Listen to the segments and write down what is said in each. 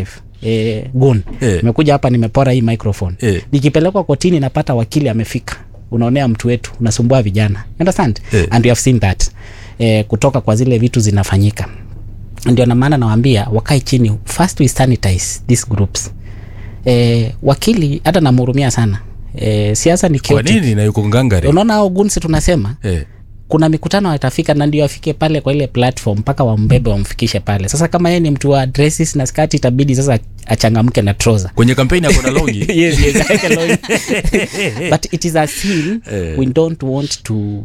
eh, gun Eh. nimekuja hapa nimepora hii microphone Eh. nikipelekwa kotini napata wakili amefika unaonea mtu wetu unasumbua vijana You understand Eh. and you have seen that eh, kutoka kwa zile vitu zinafanyika ndio na maana nawaambia wakae chini first we sanitize these groups eh, wakili hata namhurumia sana eh, siasa ni kwa chaotic. nini na yuko ngangari unaona hao gunsi tunasema eh. kuna mikutano watafika na ndio afike pale kwa ile platform mpaka wambebe wamfikishe pale sasa kama yeye ni mtu wa dresses na skati itabidi sasa achangamke na trouser kwenye kampeni ako na longi yes, yes, I can know. but it is a sin Eh. we don't want to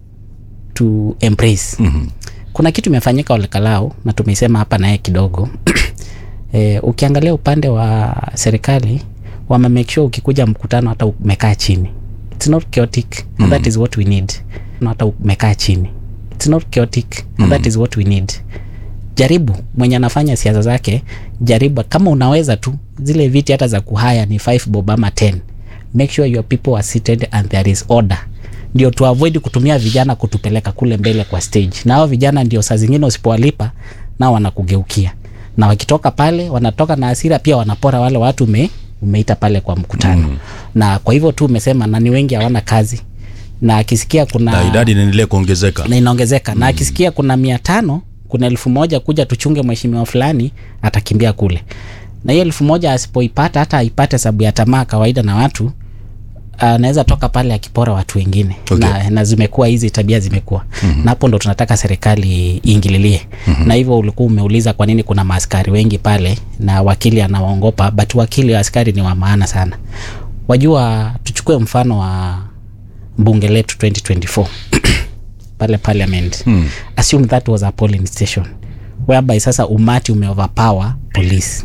to embrace Mhm. kuna kitu imefanyika olekalau na tumeisema hapa naye kidogo e, ukiangalia upande wa serikali wame make sure ukikuja mkutano hata umekaa chini it's not chaotic and that is what we need Na hata umekaa chini it's not chaotic and that is what we need jaribu mwenye anafanya siasa zake jaribu kama unaweza tu zile viti hata za kuhaya ni 5 bob ama 10 make sure your people are seated and there is order ndio tu avoid kutumia vijana kutupeleka kule mbele kwa stage na hao vijana ndio saa zingine usipowalipa nao wanakugeukia na wakitoka pale wanatoka na hasira pia wanapora wale watu ume, umeita pale kwa mkutano mm. na kwa hivyo tu umesema na ni wengi hawana kazi na akisikia kuna na idadi inaendelea kuongezeka na inaongezeka na akisikia kuna mia tano kuna elfu moja kuja tuchunge mheshimiwa fulani atakimbia kule na hiyo elfu moja asipoipata hata aipate sababu ya tamaa kawaida na watu anaweza toka pale akipora watu wengine Okay. na, na zimekuwa hizi tabia zimekuwa mm-hmm. na hapo ndo tunataka serikali iingililie mm-hmm. na hivyo ulikuwa umeuliza kwa nini kuna maaskari wengi pale na wakili anawaongopa but wakili wa askari ni wa maana sana wajua tuchukue mfano wa bunge letu 2024 pale parliament mm. assume that was a polling station whereby sasa umati umeoverpower police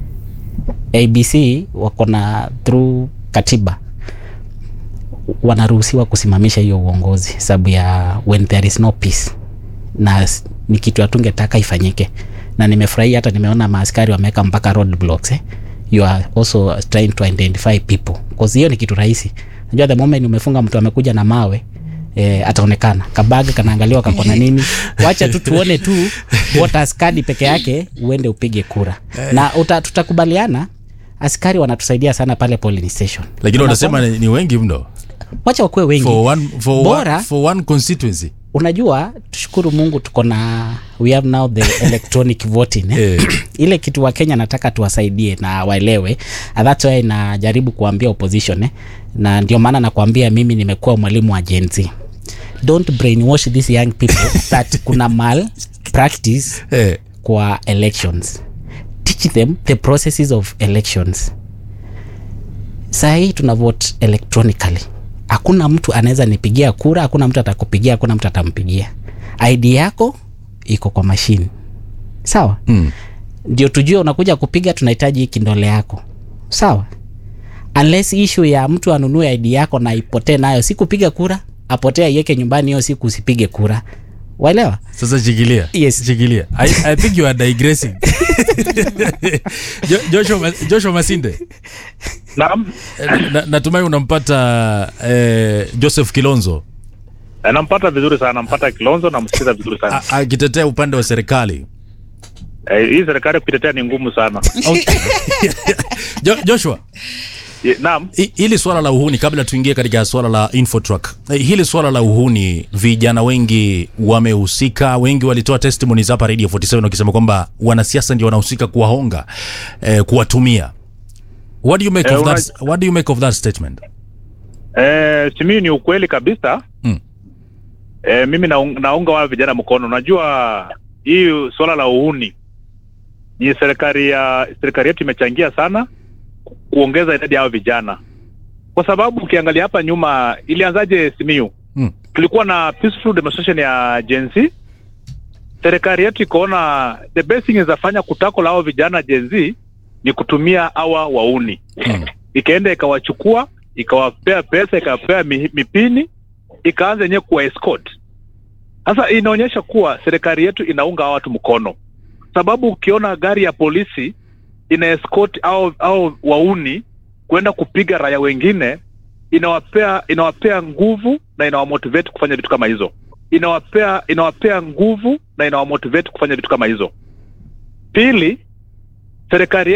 abc wako na through katiba wanaruhusiwa kusimamisha hiyo uongozi sababu ya when there is no peace na s- ni kitu hatungetaka ifanyike na nimefurahia hata nimeona maaskari wameweka mpaka road blocks eh? you are also trying to identify people cause hiyo ni kitu rahisi najua the moment umefunga mtu amekuja na mawe eh, ataonekana kabaga kanaangaliwa kakona nini wacha tu tuone tu voter skadi peke yake uende upige kura na uta, tutakubaliana askari wanatusaidia sana pale polling station lakini wanasema ni, ni wengi mno wacha wakuwe wengi for one, for Bora- one, for one constituency unajua tushukuru mungu tuko na we have now the electronic voting eh? Eh. ile kitu wa kenya nataka tuwasaidie na waelewe And that's why najaribu kuambia opposition eh? na ndio maana nakwambia mimi nimekuwa mwalimu wa Gen Z don't brainwash these young people that kuna mal practice eh. kwa elections teach them the processes of elections saa hii tuna vote electronically hakuna mtu anaweza nipigia kura hakuna mtu atakupigia hakuna mtu atampigia id yako iko kwa mashine sawa mm. ndio tujue unakuja kupiga tunahitaji hii kindole yako sawa unless issue ya mtu anunue id yako na ipotee nayo si kupiga kura apotee aiweke nyumbani hiyo siku usipige kura waelewa sasa shikilia Yes. shikilia I, i think you are digressing Jo- joshua, Ma- joshua masinde Naam, eh, na, natumai unampata eh, joseph kilonzo Eh, nampata vizuri sana, nampata Kilonzo, namsikiza vizuri sana. a- akitetea upande wa serikali Eh, hii serikali kuitetea ni ngumu sana. jo, joshua Ye- Naam, hi- hili swala la uhuni kabla tuingie katika swala la infotruck eh, hili swala la uhuni vijana wengi wamehusika wengi walitoa testimonies hapa radio 47 wakisema kwamba wanasiasa ndio wanahusika kuwahonga eh, kuwatumia what do you make Eh, of that, what do you make of that statement eh, simi ni ukweli kabisa. Mm. Eh, mimi naung, naunga wale vijana mkono. Unajua hii swala la uhuni ni serikali ya serikali yetu imechangia sana ku- kuongeza idadi ya hao vijana, kwa sababu ukiangalia hapa nyuma ilianzaje Simiyu? Mm. tulikuwa na peaceful demonstration ya Gen Z. Serikali yetu ikaona the best thing izafanya kutako la hao vijana Gen Z ni kutumia hawa wauni Mm. ikaenda ikawachukua ikawapea pesa ikawapea mi- mipini ikaanza yenyewe kuwa escort. Sasa inaonyesha kuwa serikali yetu inaunga hawa watu mkono, sababu ukiona gari ya polisi ina escort au au wauni kwenda kupiga raia wengine, inawapea inawapea nguvu na inawamotivate kufanya vitu kama hizo, inawapea inawapea nguvu na inawamotivate kufanya vitu kama hizo. Pili, serikali